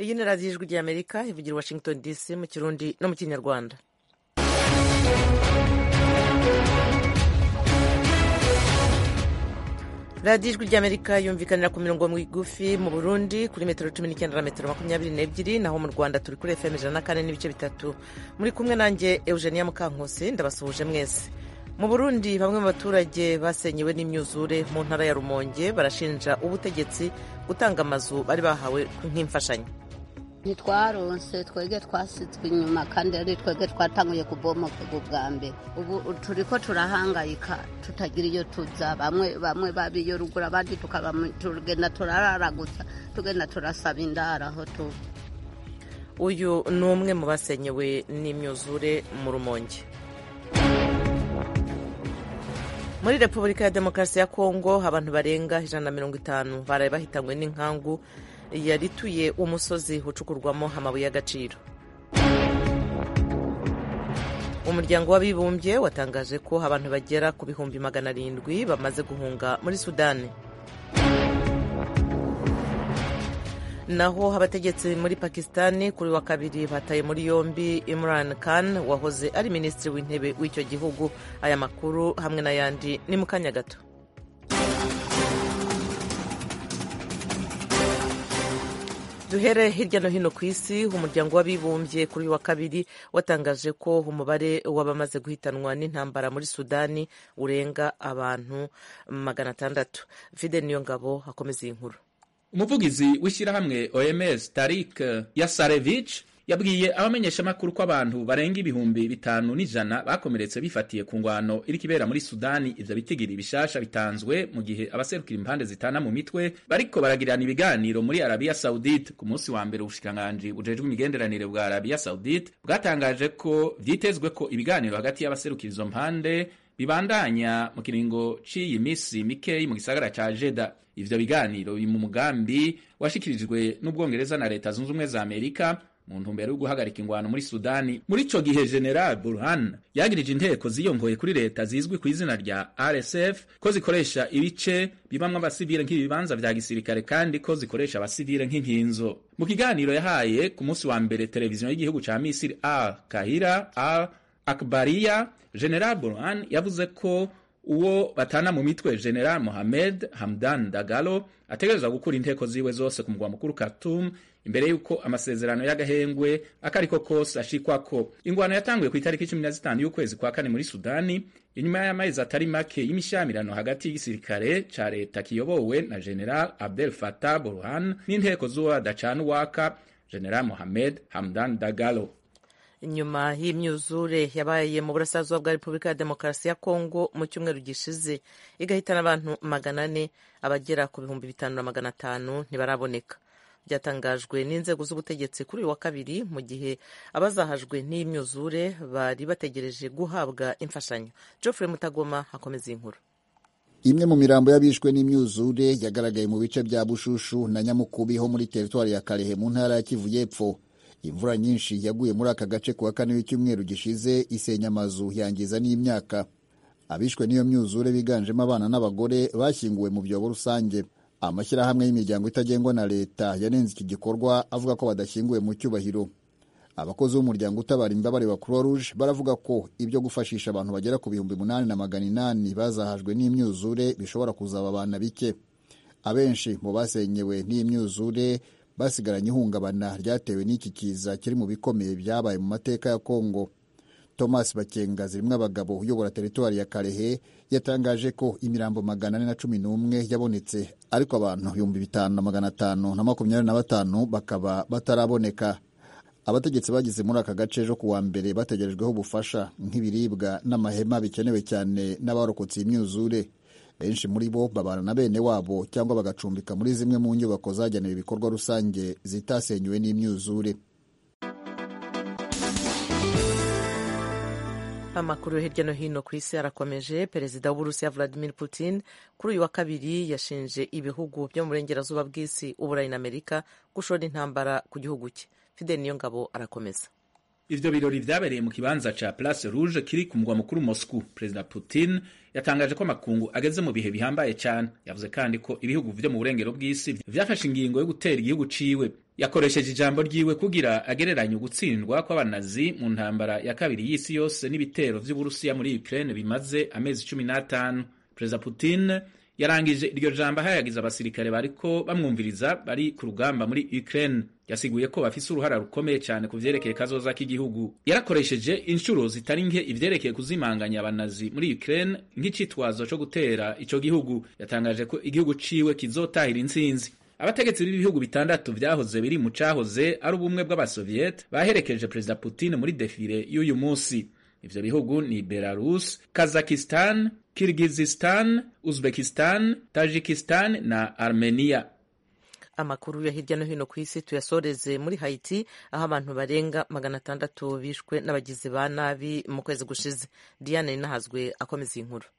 iyi ni radiyo ijwi ry'amerika ivugira i washington dc mu kirundi no mu kinyarwanda radiyo ijwi ry'amerika yumvikanira ku mirongo migufi mu burundi kuri metero cumi n'icyenda na metero makumyabiri n'ebyiri naho mu rwanda turi kuri fm ijana na kane n'ibice bitatu muri kumwe nanjye eugenia mukankusi ndabasuhuje mwese mu burundi bamwe mu baturage basenyewe n'imyuzure mu ntara ya rumonge barashinja ubutegetsi gutanga amazu bari bahawe nk'imfashanyo ntitwaronse twege twasitswe inyuma kandi ari twege twatanguye kubomoka bwa mbere ubu turi ko turahangayika tutagira iyo tuza bamwe bamwe babiyo ruguru abandi tugenda turararaguza tugenda turasaba indara aho tuba uyu ni umwe mu basenyewe n'imyuzure mu rumonge muri repubulika ya demokarasi ya kongo abantu barenga ijana na mirongo itanu baraye bahitanywe n'inkangu yarituye umusozi ucukurwamo amabuye y'agaciro umuryango w'abibumbye watangaje ko abantu bagera ku bihumbi magana arindwi bamaze guhunga muri sudani naho abategetsi muri pakisitani kuri wa kabiri bataye muri yombi Imran Khan wahoze ari minisitiri w'intebe w'icyo gihugu aya makuru hamwe n'ayandi ni mu kanya gato duhere hirya no hino ku isi umuryango w'abibumbye kuri wa kabiri watangaje ko umubare w'abamaze guhitanwa n'intambara muri sudani urenga abantu magana atandatu fide niyo ngabo akomeza iyi nkuru umuvugizi w'ishyirahamwe oms tarik yasarevich yabwiye abamenyeshamakuru ko abantu barenga ibihumbi bitanu n'ijana bakomeretse bifatiye ku ngwano iri kibera muri sudani ivyo bitigiri bishasha bitanzwe mu gihe abaserukira impande zitana mu mitwe bariko baragirana ibiganiro muri arabiya saudite ku munsi wa mbere ubushikiranganji bujejwe imigenderanire bwa arabiya saudite bwatangaje ko vyitezwe ko ibiganiro hagati y'abaserukira izo mpande bibandanya mu kiringo c'iyi misi mikeyi mu gisagara ca jeda ivyo biganiro biri mu mugambi washikirijwe n'ubwongereza na leta zunze ubumwe za amerika mu ntumbero yo guhagarika ingwano muri sudani muri ico gihe general burhan yagirije inteko ziyongoye kuri leta zizwi ku izina rya rsf ko zikoresha ibice bibamwo abasivile nk'ibibanza vya gisirikare kandi ko zikoresha abasivile nk'inkinzo mu kiganiro yahaye ku munsi wa mbere televiziyo y'igihugu ca misiri al kahira al akbariya general burhan yavuze ko uwo batana mu mitwe general mohamed hamdan dagalo ategerezwa gukura inteko ziwe zose ku mugwa mukuru khartoum imbere y'uko amasezerano y'agahengwe akariko kose ashikwako ingwano yatanguye ku itariki cumi na zitanu y'ukwezi kwa kane muri sudani inyuma y'amezi atari make y'imishamirano hagati y'igisirikare ca leta kiyobowe na general abdel fatah burhan n'inteko z'uwo badacana uwaka general mohamed hamdan dagalo nyuma y'imyuzure yabaye mu burasirazuba bwa repubulika ya demokarasi ya kongo mu cyumweru gishize igahitana abantu magana ane abagera ku bihumbi bitanu na magana atanu ntibaraboneka byatangajwe n'inzego z'ubutegetsi kuri uyu wa kabiri mu gihe abazahajwe n'imyuzure bari bategereje guhabwa imfashanyo geoffrey mutagoma akomeza iyi nkuru imwe mu mirambo y'abishwe n'imyuzure yagaragaye mu bice bya bushushu na nyamukubi ho muri teritwari ya karehe mu ntara ya kivu y'epfo imvura nyinshi yaguye muri aka gace ku wa kane w'icyumweru gishize isenya amazu yangiza n'imyaka abishwe n'iyo myuzure biganjemo abana n'abagore bashyinguwe mu byobo rusange amashyirahamwe y'imiryango itagengwa na leta yanenze iki gikorwa avuga ko badashyinguwe mu cyubahiro abakozi b'umuryango utabara imbabare wa croix rouge baravuga ko ibyo gufashisha abantu bagera ku bihumbi munani na magana inani bazahajwe n'imyuzure bishobora kuzaba abana bike abenshi mu basenyewe n'imyuzure basigaranye ihungabana ryatewe n'iki kiza kiri mu bikomeye byabaye mu mateka ya kongo thomas bakenga zirimo abagabo uyobora teritwari ya karehe yatangaje ko imirambo magana ane na cumi n'umwe yabonetse ariko abantu ibihumbi bitanu na magana atanu na makumyabiri na batanu bakaba bataraboneka abategetsi bageze muri aka gace ejo ku wa mbere bategerejweho ubufasha nk'ibiribwa n'amahema bikenewe cyane n'abarokotse imyuzure benshi muri bo babana na bene wabo cyangwa bagacumbika muri zimwe mu nyubako zagenewe ibikorwa rusange zitasenywe n'imyuzure amakuru hirya no hino ku isi arakomeje perezida w'uburusiya vladimir putin kuri uyu wa kabiri yashinje ibihugu byo mu burengerazuba bw'isi uburayi na amerika gushora intambara ku gihugu cye fidel niyo ngabo arakomeza ivyo birori vyabereye mu kibanza ca place rouge kiri ku mugwa mukuru moscou perezida putin yatangaje ko amakungu ageze mu bihe bihambaye cyane yavuze kandi ko ibihugu vyo mu burengero bw'isi vyafashe ingingo yo gutera igihugu ciwe yakoresheje ijambo ryiwe kugira agereranye ugutsindwa kw'abanazi mu ntambara ya kabiri y'isi yose n'ibitero vy'uburusiya muri ukraine bimaze amezi cumi n'atanu perezida putin yarangije iryo jambo ahayagiza abasirikare bariko bamwumviriza bari ku rugamba muri Ukraine yasiguye ko bafise uruhara rukomeye cyane ku vyerekeye kazoza k'igihugu yarakoresheje inshuro zitari nke ivyerekeye kuzimanganya abanazi muri Ukraine nk'icitwazo co gutera ico gihugu yatangaje ko igihugu ciwe kizotahira intsinzi abategetsi b'ibihugu bitandatu vyahoze biri mu cahoze ari ubumwe bw'abasoviet baherekeje perezida Putin muri defile y'uyu musi ivyo bihugu ni Belarus, Kazakhstan, Kirgizistan, Uzbekistan, Tajikistan na Armenia. amakuru ya hirya no hino ku isi tuyasoreze muri Haiti aho abantu barenga magana atandatu bishwe n'abagizi ba nabi mu kwezi gushize Diane Nahazwe akomeza iyi nkuru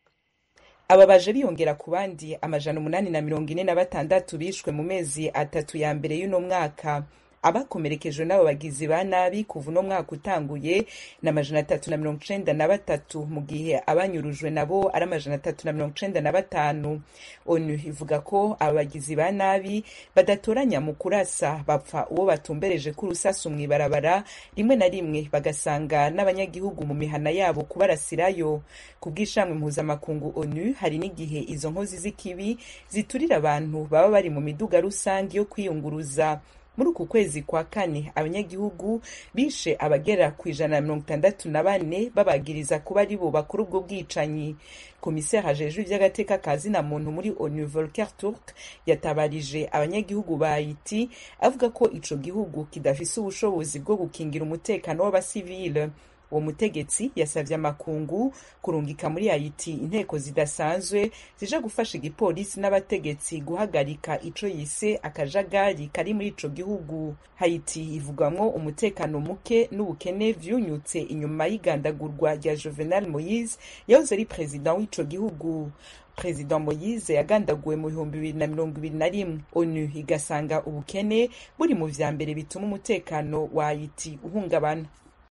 aba baje biyongera ku bandi amajana umunani na mirongo ine na batandatu bishwe mu mezi atatu ya mbere y'uno mwaka abakomerekejwe n'abo bagizi ba nabi kuva uno mwaka utanguye ni amajana atatu na mirongo icenda na batatu mu gihe abanyurujwe nabo ari amajana atatu na mirongo icenda na batanu onu ivuga ko aba bagizi ba nabi badatoranya mu kurasa bapfa uwo batumbereje k'urusasu mw'ibarabara rimwe na rimwe bagasanga n'abanyagihugu mu mihana yabo kubarasirayo ku bw'ishamwe mpuzamakungu onu hari n'igihe izo nkozi z'ikibi ziturira abantu baba bari mu miduga rusange yo kwiyunguruza muri uku kwezi kwa kane abanyagihugu bishe abagera ku ijana na mirongo itandatu na bane babagiriza kuba ari bo bakora ubwo bwicanyi komiseri ajejwe ivy'agateka ka zina muntu muri onu volker turk yatabarije abanyagihugu ba haiti avuga ko ico gihugu kidafise ubushobozi bwo gukingira umutekano w'abasivile uwo mutegetsi yasavye amakungu kurungika muri haiti inteko zidasanzwe zija gufasha igipolisi n'abategetsi guhagarika ico yise akajagari kari muri ico gihugu haiti ivugwamwo umutekano muke n'ubukene vyunyutse inyuma y'igandagurwa rya juvenal moise yahoze ari perezida w'ico gihugu perezida moyize yagandaguwe mu bihumbi bibiri na mirongo ibiri na rimwe onu igasanga ubukene buri mu vya mbere bituma umutekano wa haiti uhungabana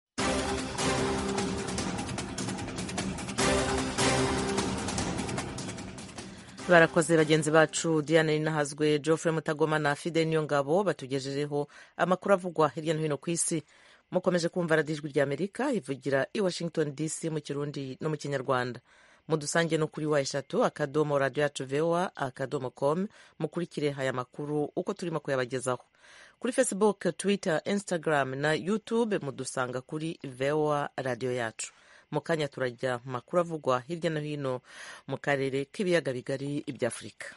barakoze bagenzi bacu diane ninahazwe geoffrey mutagoma na fide niyo ngabo batugejejeho amakuru avugwa hirya no hino ku isi mukomeje kumva radiyo ijwi rya amerika ivugira i washington dc mu kirundi no mu kinyarwanda mudusange no kuri wa eshatu akadomo radiyo yacu voa akadomo com mukurikire aya makuru uko turimo kuyabagezaho kuri facebook twitter instagram na youtube mudusanga kuri voa radiyo yacu mu kanya turajya mu makuru avugwa hirya no hino mu karere k'ibiyaga bigari ibya afurika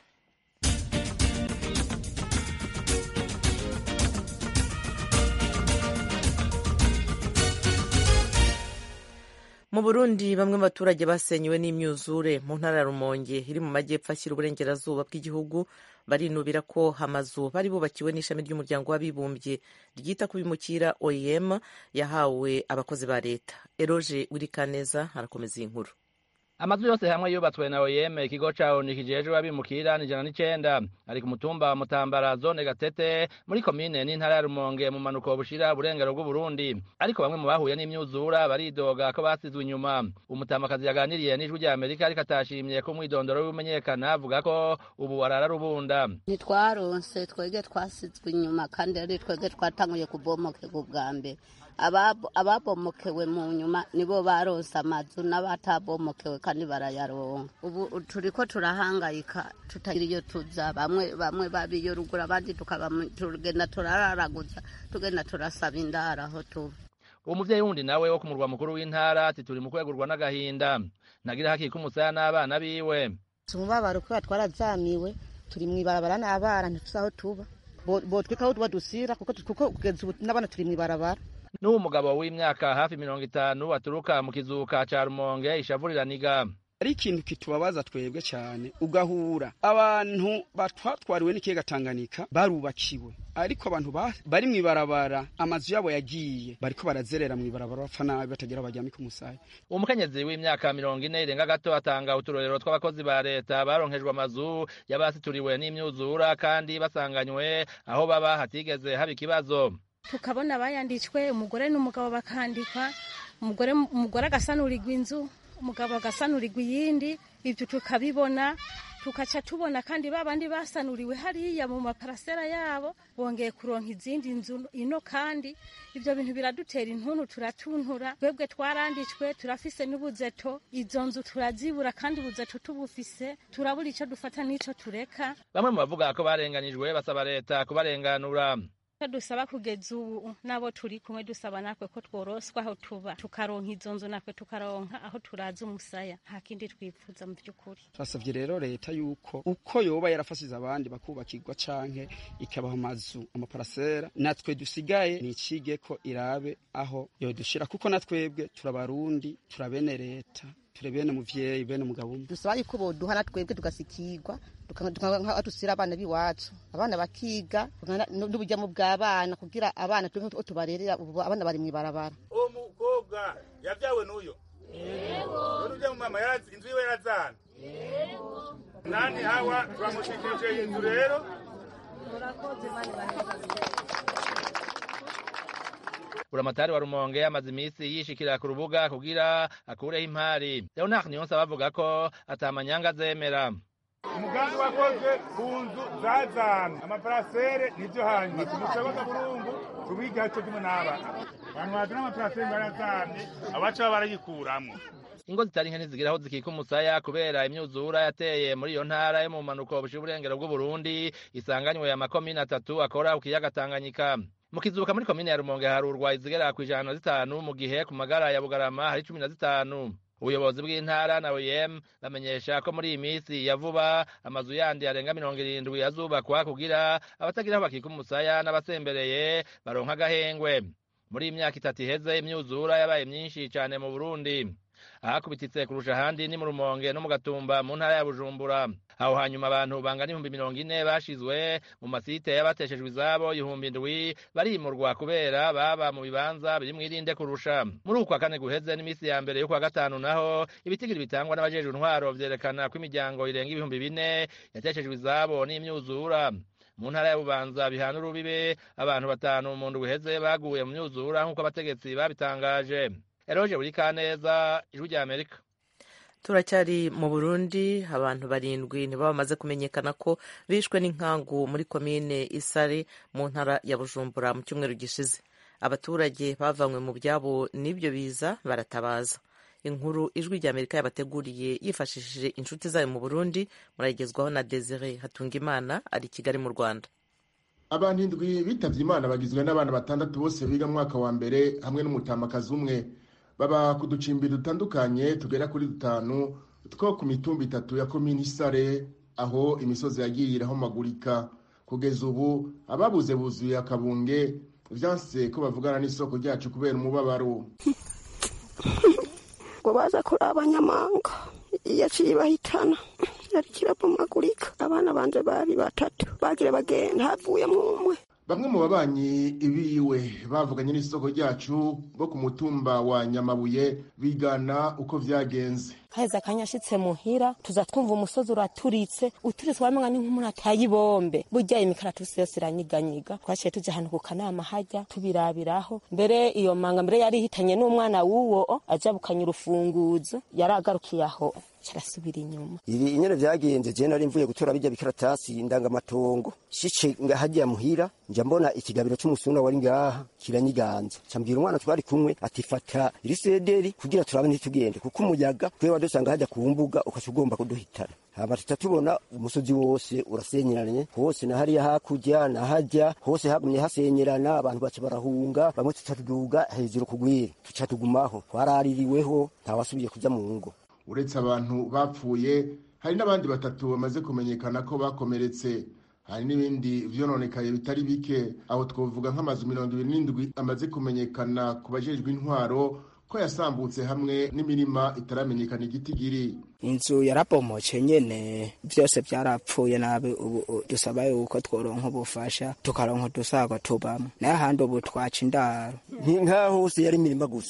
mu burundi bamwe mu baturage basenyewe n'imyuzure mu ntara ya rumonge iri mu majyepfo ashyira uburengerazuba bw'igihugu barinubira ko amazu bari bubakiwe n'ishami ry'umuryango w'abibumbye ryita ku bimukira oem yahawe abakozi ba leta eroge wirikaneza arakomeza iyi nkuru amazu yose hamwe yubatswe na oyeme ikigo cawo nikijejwe abimukira n'ijana n'icenda ari ku mutumba wa mutambara zone gatete muri komine n'intara ya rumonge mu manuko bushira burengero bw'uburundi ariko bamwe mu bahuye n'imyuzura baridoga ko basizwe inyuma umutamakazi yaganiriye n'ijwi rya amerika ariko atashimye ko umwidondoro w'imenyekana avuga ko ubu arara rubunda ntitwaronse twege twasizwe inyuma kandi ari twege twatanguye kubomokerwa ubwa mbere ababomokewe mu nyuma nibo baronse amazu n'abatabomokewe kandi barayaronka ubu turiko turahangayika tutagira iyo tuza bamwe bamwe babiyo ruguru abandi tugenda turararaguza tugenda turasaba indaro aho tuba uwo muvyeyi wundi nawe wo ku murwa mukuru w'intara ati turi mu kwegurwa n'agahinda nagira hakika umusaya n'abana biwe umubabaro kubera twarazamiwe turi mw'ibarabara n'abana ntituzi aho tuba botwika aho tuba dusira kuko kugeza ubu n'abana turi mw'ibarabara n'uwo mugabo w'imyaka hafi mirongo itanu aturuka mu kizuka ca rumonge ishavuriraniga ari ikintu kitubabaza twebwe cyane ugahura abantu batwatwariwe n'ikiyaga Tanganyika barubakiwe ariko abantu bari mw'ibarabara amazu yabo yagiye bariko barazerera mw'ibarabara bapfa nabi batagira bajyame ku musaya umukenyezi w'imyaka mirongo ine irenga gato atanga uturorero tw'abakozi ba leta baronkejwe amazu y'abasituriwe n'imyuzura kandi basanganywe aho baba hatigeze haba ikibazo tukabona bayanditswe umugore n'umugabo bakandikwa umugore umugore agasanurirwa inzu umugabo agasanurirwa iyindi ibyo tukabibona tukaca tubona kandi babandi basanuriwe hariya mu maparasera yabo bongeye kuronka izindi nzu ino kandi ibyo bintu biradutera intuntu turatuntura twebwe twaranditswe turafise n'ubuzeto izo nzu turazibura kandi ubuzeto tubufise turabura icyo dufata n'ico tureka bamwe mu bavuga ko barenganijwe basaba leta kubarenganura icyo dusaba kugeza ubu nabo turi kumwe dusaba natwe ko tworoswa aho tuba tukaronka izo nzu natwe tukaronka aho turaza umusaya nta kindi twifuza mu by'ukuri turasabye rero leta yuko uko yoba yarafasize abandi bakubakirwa canke ikabaha amazu amaparasera natwe dusigaye nicige ko irabe aho yodushira kuko natwebwe turabarundi turabene leta turi bene muvyeyi bene umugabo umwe dusaba yuko boduha na twebwe tugasikirwa tukanka dusira abana b'iwacu abana bakiga n'uburyamo bw'abana kugira abana twebwe tubarerera ubu abana bari mw'ibarabara uwo mukobwa yavyawe n'uyo none ujya mu mama inzu yiwe yarazana nani hawa turamushikirije inzu rero buramatari wa rumonge amaze iminsi yishikira ku rubuga kugira akureho impari leonard niyonse bavuga ko atamanyanga azemera umugambi wakoze ku nzu zazana amaparasere nivyo hanyuma tumusabaga burungu tubiga co kimwe n'abana abantu bazana amaparasere barazamye abaca baba barayikuramwo ingo zitari nke ntizigira aho zikika umusaya kubera imyuzura yateye muri iyo ntara yo mu mpanuko bushira uburengero bw'uburundi isanganywe ya makomine atatu akora ku kiyaga tanganyika mu kizuka muri komine ya rumonge harurwa izigera ku ijana na zitanu mu gihe ku magara ya bugarama hari cumi na zitanu ubuyobozi bw'intara na OEM bamenyesha ko muri iyi minsi ya vuba amazu yandi arenga mirongo irindwi azubakwa kugira abatagira aho bakika umusaya n'abasembereye baronka agahengwe muri iyi myaka itatu iheze imyuzura yabaye myinshi cyane mu burundi ahakubititse kurusha ahandi ni mu rumonge no mu gatumba mu ntara ya bujumbura aho hanyuma abantu bangana ibihumbi mirongo ine bashizwe mu masite y'abateshejwe izabo ibihumbi indwi barimurwa kubera baba mu bibanza biri mwirinde kurusha muri uku kwa kane guheze n'iminsi ya mbere yo kwa gatanu naho ibitigiri bitangwa n'abajejwe intwaro vyerekana ko imiryango irenga ibihumbi bine yateshejwe izabo n'imyuzura mu ntara ya bubanza bihana urubibe abantu batanu mu ndwi iheze baguye mu myuzura nk'uko abategetsi babitangaje eroje buri kaneza ijwi rya amerika turacyari mu burundi abantu barindwi nibo bamaze kumenyekana ko bishwe n'inkangu muri komine isare mu ntara ya bujumbura mu cyumweru gishize abaturage bavanywe mu byabo n'ibyo biza baratabaza inkuru ijwi rya amerika yabateguriye yifashishije inshuti zayo mu burundi murayigezwaho na desire hatungimana ari i kigali mu rwanda abantu indwi bitavye imana bagizwe n'abana batandatu bose biga mu mwaka wa mbere hamwe n'umutamakazi umwe baba ku ducimbi dutandukanye tugera kuri dutanu two ku mitumba itatu ya komini isare aho imisozi yagiye irahomagurika kugeza ubu ababuze buzuye akabunge vyanse ko bavugana n'isoko ryacu kubera umubabaro ngo baza kuri abanyamanga yaciye bahitana yari kirabomagurika abana banje bari batatu bagira bagenda havuyemo umwe bamwe mu babanyi biwe bavuganye n'isoko ryacu bo ku mutumba wa nyamabuye bigana uko vyagenze haheze akanya ashitse muhira tuza twumva umusozi uraturitse uturitse wamenya ni nk'umuntu ataye ibombe burya imikaratusi yose iranyiganyiga twaciye tuja ahantu ku kanama hajya tubirabiraho mbere iyo manga mbere yari ihitanye n'umwana w'uwo aja bukanya urufunguzo yari agarukiye aho carasubira inyuma ibi inyene vyagenze je nari mvuye gutora bijya bikaratasi ndangamatongo shice ngahajya muhira nja mbona ikigabiro c'umusuna wari ngaha kiranyiganza cambwira umwana twari kumwe ati fata irisederi kugira turabe ntitugende kuko umuyaga twe wadusanga hajya ku mbuga ukaca ugomba kuduhitana hama tuca tubona umusozi wose urasenyeranye hose na hariya hakurya na hajya hose hagumye hasenyerana abantu baca barahunga bamwe tuca tuduga hejuru kugwira tuca tugumaho twaraririweho ntawasubiye kuja mu ngo uretse abantu bapfuye hari n'abandi batatu bamaze kumenyekana ko bakomeretse hari n'ibindi vyononekaye bitari bike aho twovuga nk'amazu mirongo ibiri n'indwi amaze kumenyekana ku bajejwe intwaro ko yasambutse hamwe n'imirima itaramenyekana igitigiri inzu yarabomoce nyene vyose vyarapfuye nabi ubu dusaba yuko tworonka ubufasha tukaronka udusago tubamwo naye ahandi ubu twaca indaro nkaho hose yari imirima gusa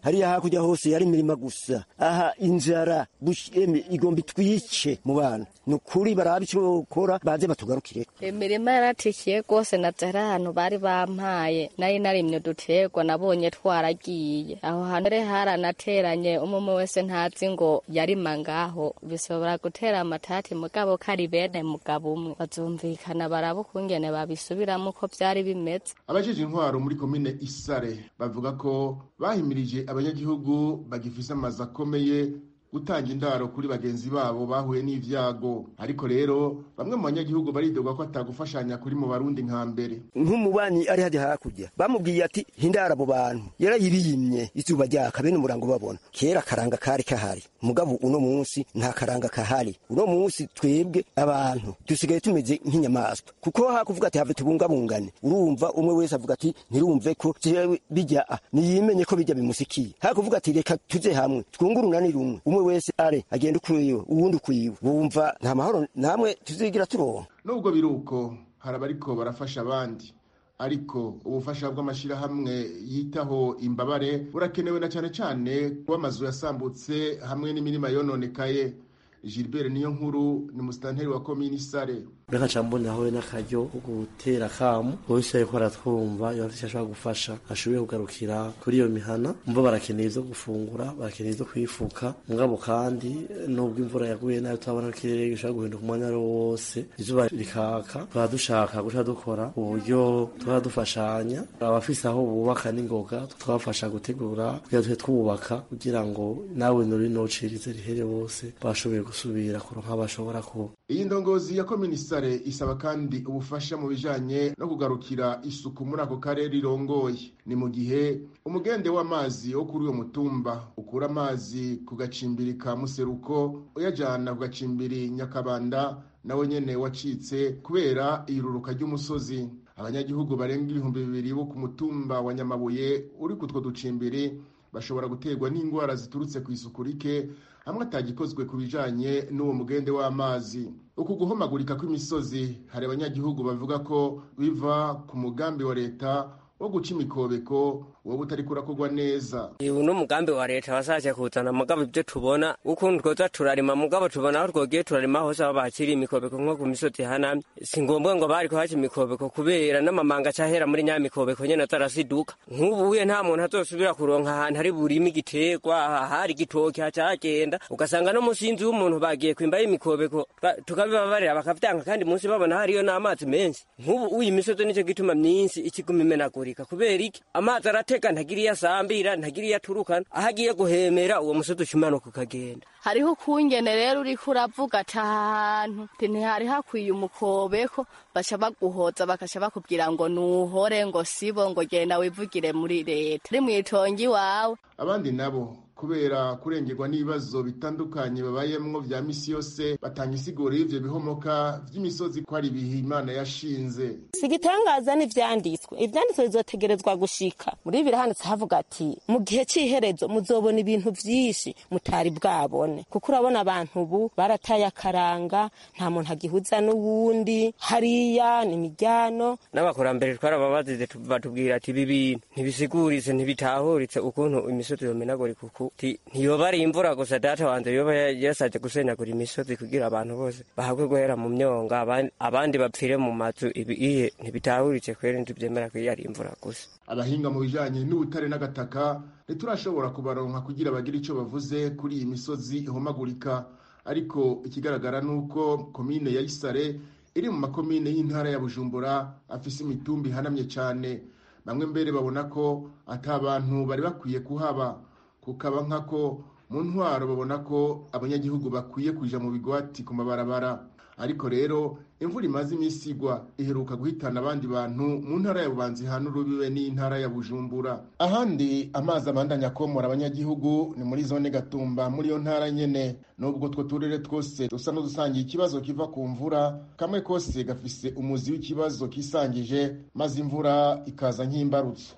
hariya hakurya hose yari imirima gusa aha inzara busheme igomba itwice mu bana ni ukuri barabe icyo bakora baze batugarukire imirima yaratikiye rwose na zari ahantu bari bampaye nari narimye uduterwa nabonye twaragiye aho hantu rero haranateranye umwe wese ntazi ngo yarima ngaho bishobora gutera amatati mugabo kari bene mugabo umwe bazumvikana baraba ukungene babisubiramo uko byari bimeze abajeje intwaro muri komine isare bavuga ko bahimirije abanyagihugu bagifise amazu akomeye gutanga indaro kuri bagenzi babo bahuye n'ivyago ariko rero bamwe mu banyagihugu baridogwa ko atagufashanya kuri mu barundi nka mbere nk'umubanyi ari hajya hakurya bamubwiye ati hindara abo bantu yarayibimye izuba ryaka bene umurango babona kera akaranga kari kahari mugabo uno munsi nta karanga kahari uno munsi twebwe abantu dusigaye tumeze nk'inyamaswa kuko hakuvuga ati have tubungabungane urumva umwe wese avuga ati ntirumve ko jewe bijya niyimenye ko bijya bimusikiye hakuvuga ati reka tuze hamwe twungurunani rumwe umwe wese are agenda ukwiwe uwundi ukwiwe wumva nta mahoro namwe tuzigira turonka nubwo biri uko hari abariko barafasha abandi ariko ubufasha bw'amashyirahamwe yitaho imbabare burakenewe na cyane cyane kuba amazu yasambutse hamwe n'imirima yononekaye gilbert niyo nkuru ni musitanteri wa komini sare reka camboneho we n'akaryo ko gutera akamu wese ariko aratwumva iyo afite ashobora gufasha ashoboye kugarukira kuri iyo mihana mva barakeneye ivyo gufungura barakeneye ivyo kwifuka mugabo kandi nubwo imvura yaguye nayo turabona ko ikirere gishobora guhinduka umwanya ari wo wose izuba rikaka tukaba dushaka guca dukora uburyo tuba dufashanya abafise aho bubaka n'ingoga tukabafasha gutegura kugira tuhe twubaka kugira ngo nawe nuri nocirize rihere bose bashoboye gusubira kuronka bashobora kuba iyi ndongozi ya komini sare isaba kandi ubufasha mu bijanye no kugarukira isuku muri ako karere irongoye ni mu gihe umugende w'amazi wo kuri uyo mutumba ukura amazi ku gacimbiri ka museruko uyajana ku gacimbiri nyakabanda nawe nyene wacitse kubera iruruka ry'umusozi abanyagihugu barenga ibihumbi bibiri bo ku mutumba wa nyamabuye uri kutwo ducimbiri bashobora guterwa n'indwara ziturutse ku isuku rike hamwe atagikozwe ku bijanye n'uwo mugende w'amazi uku guhomagurika kw'imisozi hari abanyagihugu bavuga ko biva ku mugambi wa leta wo guca imikobeko wowe utari kurakorwa neza uyu ni umugambi wa leta wasaje kuzana mugabo ibyo tubona ukuntu twoza turarima mugabo tubona aho twogiye turarima hose aho bakiri imikobeko nko ku misozi hanamye si ngombwa ngo bari kuhaca imikobeko kubera n'amamanga acahera muri nya mikobeko nyene atarasiduka nk'ubuye nta muntu azosubira kuronka ahantu hari burima igiterwa hari igitoki hacagenda ugasanga no musi y'inzu y'umuntu bagiye kwimba y'imikobeko tukabibabarira bakavyanga kandi munsi babona hariyo n'amazi menshi nk'ubu uyu imisozi nico gituma myinshi ikiguma imenagurika kubera iki amazi aratega ntagira iyo asambira ntagira iyo aturukana aho agiye guhemera uwo musozi ucimanuka ukagenda hariho ukungene rero uriko uravuga ati ahantu ntihari hakwiye umukobeko baca baguhoza bakaca bakubwira ngo nuhore ngo sibo ngo genda wivugire muri leta uri mwitongi iwawe abandi nabo kubera kurengerwa n'ibibazo bitandukanye babayemwo vya misi yose batanga isiguro y'ivyo bihomoka vy'imisozi ko ari ibihe imana yashinze si igitangaza n'ivyanditswe ivyanditswe bizotegerezwa gushika muri birahanditse havuga ati mu gihe c'iherezo muzobona ibintu vyinshi mutari bwabone kuko urabona abantu ubu barataye akaranga nta muntu agihuza n'uwundi hariya ni miryano n'abakurambere twarababazize batubwira ati ibi bintu ntibisiguritse ntibitahuritse ukuntu imisozi yomenagurika uku ntiyoba ari imvura gusa data wanjye yoba yasaje gusenyagura imisozi kugira abantu bose bahabwe guhera mu myonga abandi bapfire mu mazu ibi iye ntibitahuritse kwera ntibyemera ko iyo ari imvura gusa abahinga mu bijanye n'ubutare n'agataka ntiturashobora kubaronka kugira bagire ico bavuze kuri iyi misozi ihomagurika ariko ikigaragara nuko komine ya isare iri mu makomine y'intara ya bujumbura afise imitumba ihanamye cane bamwe mbere babona ko ata bantu bari bakwiye kuhaba kukaba nkako mu ntwaro babona ko abanyagihugu bakwiye kuja mu bigwati ku mabarabara ariko rero imvura imaze iminsi igwa iheruka guhitana abandi bantu mu ntara ya bubanza ihana urubibe n'intara ya bujumbura ahandi amazi abandanya komora abanyagihugu ni muri zone gatumba muri iyo ntara nyene nubwo utwo turere twose dusa n'udusangiye ikibazo kiva ku mvura kamwe kose gafise umuzi w'ikibazo kisangije maze imvura ikaza nk'imbarutso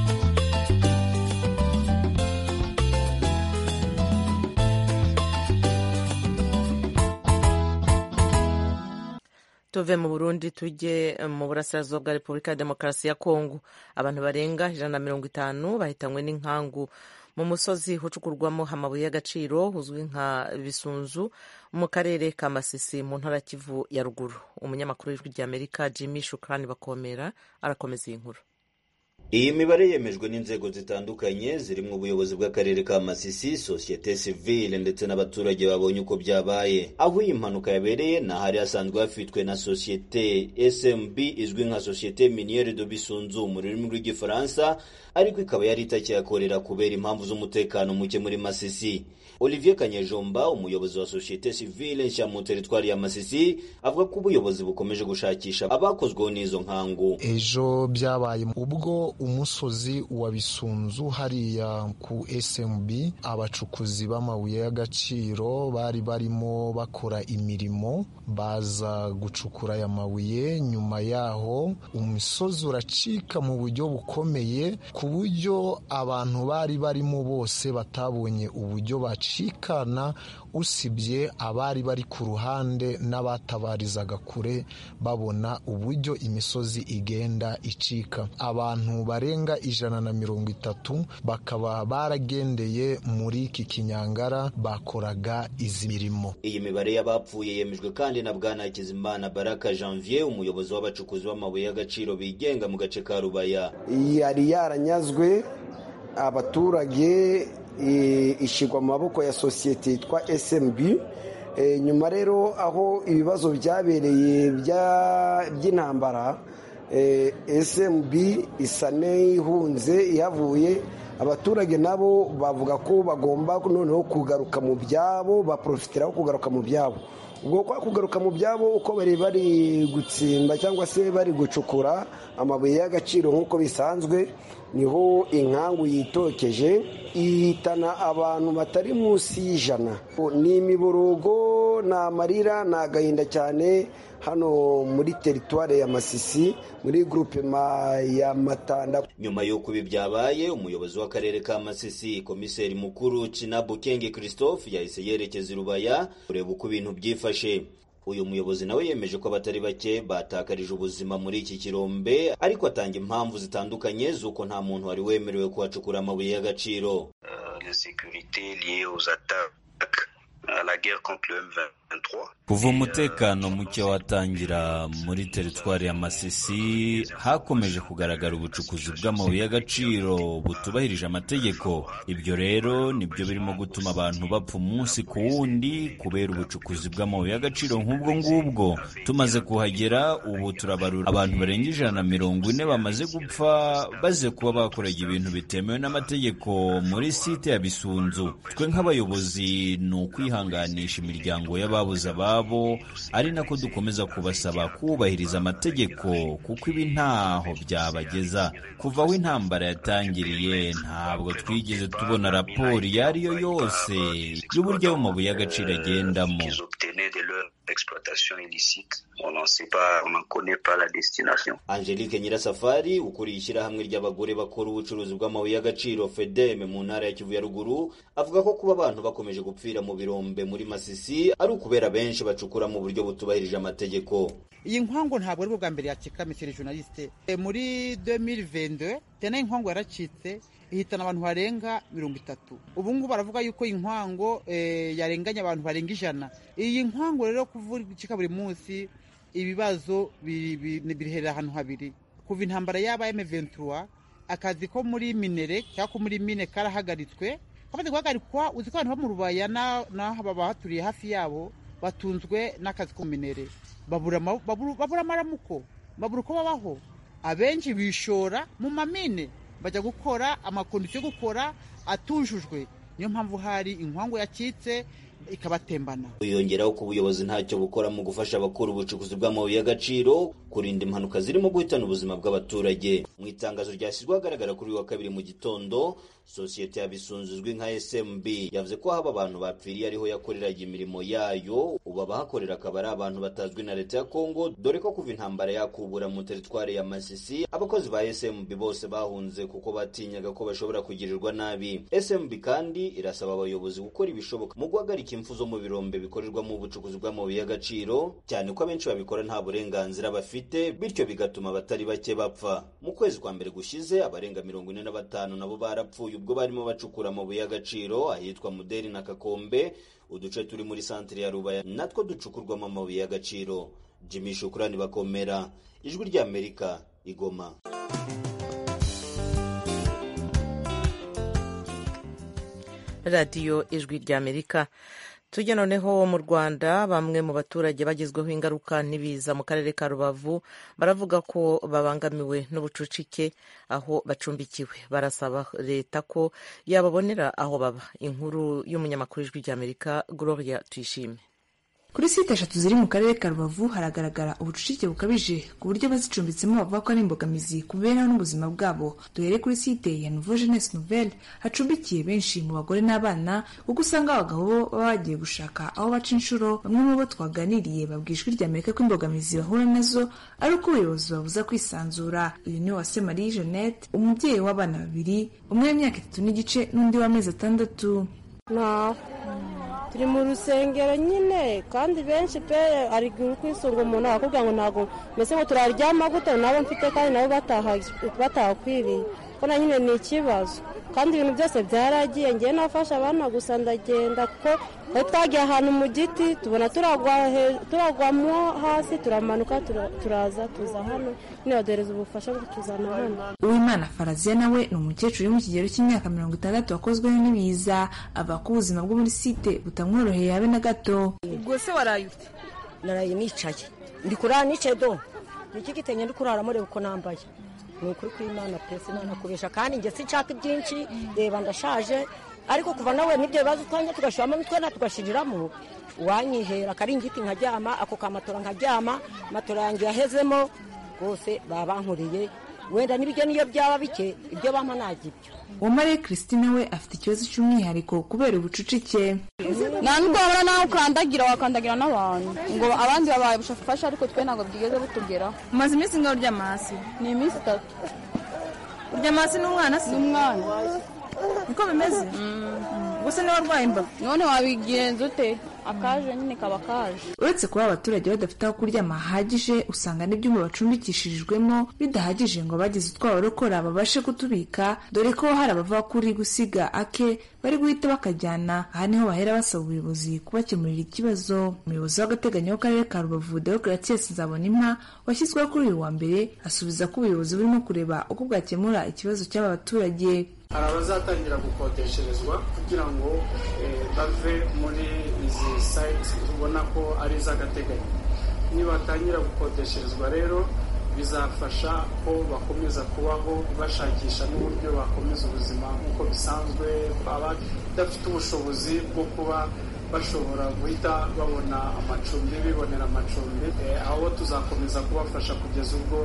tuve mu burundi tujye mu burasirazuba bwa repubulika ya demokarasi ya kongo abantu barenga ijana na mirongo itanu bahitanywe n'inkangu mu musozi ucukurwamo amabuye y'agaciro uzwi nka bisunzu mu karere ka masisi mu ntara kivu ya ruguru umunyamakuru w'ijwi ry'amerika jimmy shukrani bakomera arakomeza iyi nkuru iyi mibare yemejwe n'inzego zitandukanye zirimo ubuyobozi bw'akarere ka masisi sosiyete sivile ndetse n'abaturage babonye uko byabaye aho iyi mpanuka yabereye ni ahari hasanzwe hafitwe na sosiyete smb izwi nka sosiyete miniere de bisunzu mu rurimi rw'igifaransa ariko ikaba yari itakihakorera kubera impamvu z'umutekano muke muri masisi olivier kanyejomba umuyobozi wa sosiyete sivile nshya mu teritwari ya masisi avuga ko ubuyobozi bukomeje gushakisha abakozweho n'izo nkangu ejo byabaye ubwo umusozi wa bisunzu hariya ku smb abacukuzi b'amabuye y'agaciro bari barimo bakora imirimo baza gucukura aya mabuye nyuma yaho umusozi uracika mu buryo bukomeye ku buryo abantu bari barimo bose batabonye uburyo bacikana usibye abari bari ku ruhande n'abatabarizaga kure babona uburyo imisozi igenda icika abantu barenga ijana na mirongo itatu bakaba baragendeye muri iki kinyangara bakoraga izi mirimo iyi mibare y'abapfuye yemejwe kandi na bwana hakizimana baraka janvier umuyobozi w'abacukuzi b'amabuye y'agaciro bigenga mu gace ka rubaya yari yaranyazwe abaturage ishyirwa mu maboko ya sosiyete yitwa smb nyuma rero aho ibibazo byabereye by'intambara smb isa n'ihunze ihavuye abaturage nabo bavuga ko bagomba noneho kugaruka mu byabo baporofitiraho kugaruka mu byabo ubwo kwa kugaruka mu byabo uko bari bari gutsimba cyangwa se bari gucukura amabuye y'agaciro nk'uko bisanzwe niho inkangu yitokeje ihitana abantu batari munsi y'ijana ni imiborogo ni amarira ni agahinda cyane hano muri teritwari ya masisi muri gurupe ya matanda nyuma y'uko ibi byabaye umuyobozi w'akarere ka masisi komiseri mukuru cinabukenge christophe yahise yerekeza i rubaya kureba uko ibintu byifashe uyu muyobozi nawe yemeje ko abatari bake batakarije ubuzima muri iki kirombe ariko atanga impamvu zitandukanye z'uko nta muntu wari wemerewe kuhacukura amabuye y'agaciro kuva umutekano muke watangira muri teritwari ya masisi hakomeje kugaragara ubucukuzi bw'amabuye y'agaciro butubahirije amategeko ibyo rero nibyo birimo gutuma abantu bapfa umunsi ku wundi kubera ubucukuzi bw'amabuye y'agaciro nk'ubwo ngubwo tumaze kuhagera ubu turabarura abantu barenga ijana na mirongo ine bamaze gupfa baze kuba bakoraga ibintu bitemewe n'amategeko muri site ya bisunzu twe nk'abayobozi ni ukwihanganisha imiryango y'ababuze ababo ari nako dukomeza kubasaba kubahiriza amategeko kuko ibi ntaho byabageza kuva aho intambara yatangiriye ntabwo twigeze tubona raporo iyo ari yo yose y'uburyo ayo mabuye y'agaciro agendamo angelique nyirasafari ukuriye ishyirahamwe ry'abagore bakora ubucuruzi bw'amabuye y'agaciro fedeme mu ntara ya kivu ya ruguru avuga ko kuba abantu bakomeje gupfira mu birombe muri masisi ari ukubera benshi bacukura mu buryo butubahirije amategeko iyi nkangu ntabwo ari bwa mbere yacika misiri journaliste muri 2022 tena inkangu yaracitse ihitana abantu barenga mirongo itatu ubu ngubu baravuga yuko iyi nkwango yarenganya abantu barenga ijana iyi nkwango rero kuvurika buri munsi ibibazo biherera ahantu habiri kuva intambara yaba M23 akazi ko muri minere cyangwa ko muri mine karahagaritswe kamaze guhagarikwa uzi ko abantu bo mu rubaya n'aho bahaturiye hafi yabo batunzwe n'akazi ko mu minere babura amaramuko babura uko babaho abenshi bishora mu mamine bajya gukora amakondisiyo yo gukora atujujwe niyo mpamvu hari inkwangu yacitse ikabatembana wiyongeraho ko ubuyobozi ntacyo bukora mu gufasha abakora ubucukuzi bw'amabuye y'agaciro kurinda impanuka zirimo guhitana ubuzima bw'abaturage mu itangazo ryashyizwe ahagaragara kuri uyu wa kabiri mu gitondo sosiyete ya bisunzu izwi nka smb yavuze ko haba abantu bapfiriye ariho yakoreraga imirimo yayo ubu abahakorera akaba ari abantu batazwi na leta ya kongo dore ko kuva intambara yakubura mu teritwari ya masisi abakozi ba smb bose bahunze kuko batinyaga ko bashobora kugirirwa nabi smb kandi irasaba abayobozi gukora ibishoboka mu guhagarika guhagarika impfu zo mu birombe bikorerwamo ubucukuzi bw'amabuye y'agaciro cyane ko abenshi babikora nta burenganzira bafite bityo bigatuma abatari bake bapfa mu kwezi kwa mbere gushize abarenga mirongo ine na batanu nabo barapfuye ubwo barimo bacukura amabuye y'agaciro ahitwa muderi na kakombe uduce turi muri santire ya rubaya natwo ducukurwamo amabuye y'agaciro jimmy shukurani bakomera ijwi ry'amerika igoma radiyo ijwi ry'amerika tujya noneho mu rwanda bamwe mu baturage bagezweho ingaruka n'ibiza mu karere ka rubavu baravuga ko babangamiwe n'ubucucike aho bacumbikiwe barasaba leta ko yababonera aho baba inkuru y'umunyamakuru w'ijwi ry'amerika gloria tuyishime kuri site eshatu ziri mu karere ka rubavu haragaragara ubucucike bukabije ku buryo abazicumbitsemo bavuga ko ari imbogamizi ku mibereho n'ubuzima bwabo duhere kuri site ya nouveau jeunesse nouvelle hacumbikiye benshi mu bagore n'abana kuko usanga abagabo bo baba bagiye gushaka aho baca inshuro bamwe mu bo twaganiriye babwiye ijwi ry'amerika ko imbogamizi bahura nazo ari uko ubuyobozi babuza kwisanzura uyu ni wase marie jeannette umubyeyi w'abana babiri umwe w'imyaka itatu n'igice n'undi w'amezi atandatu naho turi mu rusengero nyine kandi benshi pe ari kwisunga umuntu akakubwira ngo ntabwo mbese ngo turaryama gute nabo mfite kandi nabo batahakwiriye ko na nyine ni ikibazo kandi ibintu byose byaragiye ngewe nafashe abana gusa ndagenda kuko twari twagiye ahantu mu giti tubona turagwamo hasi turamanuka turaza tuza hano nyine baduhereza ubufasha bwo kutuzana hano uwimana faraziya nawe ni umukecuru uri mu kigero cy'imyaka mirongo itandatu wakozweho n'ibiza avuga ko ubuzima bwo muri site butamworoheye habe na gato ubwo se waraye ute naraye nicaye ndi kurara nicaye do ni iki gitenge ndi kuraramo reba uko nambaye ni ukuri kw'imana pesi imana kubesha kandi njye sinshaka ibyinshi reba ndashaje ariko kuva nawe n'ibyo bibazo twanya tugashiramo n'utwenda tugashiriramo uwanyihera akaringiti nkaryama ako kamatora nkaryama matora yanjye yahezemo rwose baba bankoreye wenda n'ibiryo niyo byaba bike ibyo bampa nagibyo uwo mariya christine we afite ikibazo cy'umwihariko kubera ubucucike nta nubwo wabona nawe ukandagira wakandagira n'abantu ngo abandi babaye bushafasha ariko twe ntabwo bwigeze butugeraho umaze iminsi ngaho uryama hasi ni iminsi itatu uryama hasi n'umwana se n'umwana niko bimeze gusa niba warwaye imbavu none wabigenza ute akaje nyine kaba kaje uretse kuba abaturage badafite aho kuryama hahagije usanga n'ibyumba bacumbikishirijwemo bidahagije ngo abagize utwabo barokora babashe kutubika dore ko hari abava kuri gusiga ake bari guhita bakajyana aha niho bahera basaba ubuyobozi kubakemurira ikibazo umuyobozi w'agateganyo w'akarere ka rubavu deogratias nzabonimpa washyizweho kuri uyu wa mbere asubiza ko ubuyobozi burimo kureba uko bwakemura ikibazo cy'aba baturage hari abazatangira gukodesherezwa kugira ngo bave muri izi sayiti ubona ko ari iz'agateganyo nibatangira gukodesherezwa rero bizafasha ko bakomeza kubaho bashakisha n'uburyo bakomeza ubuzima nk'uko bisanzwe abadafite ubushobozi bwo kuba bashobora guhita babona amacumbi bibonera amacumbi aho tuzakomeza kubafasha kugeza ubwo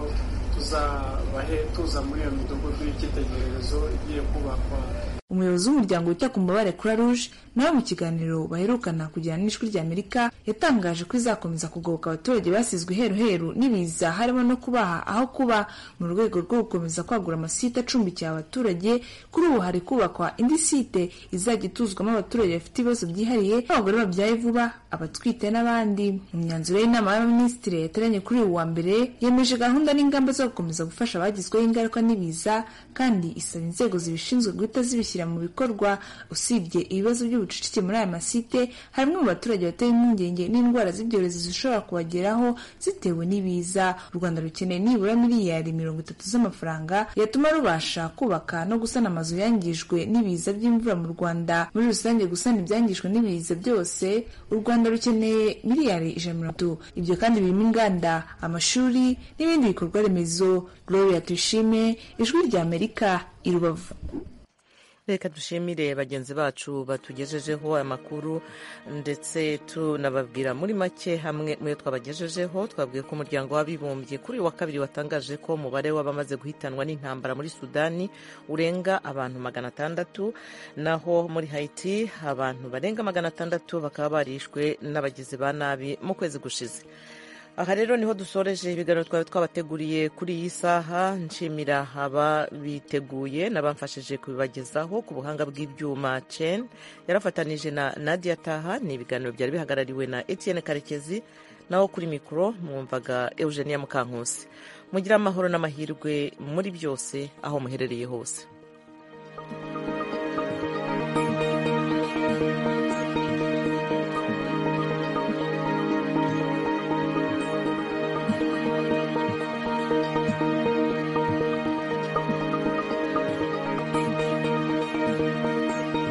tuzabahe tuza muri iyo midugudu y'icyitegererezo igiye kubakwa umuyobozi w'umuryango wita ku mbabare kuri rouge nawe mu kiganiro baherukana kugirana n'ijwi ry'amerika yatangaje ko izakomeza kugoboka abaturage basizwe iheruheru n'ibiza harimo no kubaha aho kuba mu rwego rwo gukomeza kwagura amasite acumbikiye abaturage kuri ubu hari kubakwa indi site izajya ituzwamo abaturage bafite ibibazo byihariye nk'abagore babyaye vuba abatwite n'abandi mu myanzuro y'inama y'abaminisitiri yateranye kuri uyu wa mbere yemeje gahunda n'ingamba zo gukomeza gufasha abagizweho ingaruka n'ibiza kandi isaba inzego zibishinzwe guhita zibishyira mu bikorwa usibye ibibazo by'ubucucike muri aya masite hari bamwe mu baturage batewe impungenge n'indwara z'ibyorezo zishobora kubageraho zitewe n'ibiza u rwanda rukeneye nibura miliyari mirongo itatu z'amafaranga yatuma rubasha kubaka no gusana amazu yangijwe n'ibiza by'imvura mu rwanda muri rusange gusana ibyangijwe n'ibiza byose u rwanda rukeneye miliyari ijana mirongo itatu ibyo kandi birimo inganda amashuri n'ibindi bikorwa remezo gloria tuyishime ijwi ry'amerika i rubavu reka dushimire bagenzi bacu batugejejeho amakuru ndetse tunababwira muri make hamwe muyo twabagejejeho twabwiye ko umuryango w'abibumbye kuri uyu wa kabiri watangaje ko umubare w'abamaze guhitanwa n'intambara muri sudani urenga abantu magana atandatu naho muri hayiti abantu barenga magana atandatu bakaba barishwe n'abagizi ba nabi mu kwezi gushize aha rero niho dusoreje ibiganiro twari twabateguriye kuri iyi saha nshimira ababiteguye n'abamfashije kubibagezaho ku buhanga bw'ibyuma cen yarafatanije na nadia taha ni ibiganiro byari bihagarariwe na etienne karekezi naho kuri mikoro mwumvaga eugenia mukankusi mugire amahoro n'amahirwe muri byose aho muherereye hose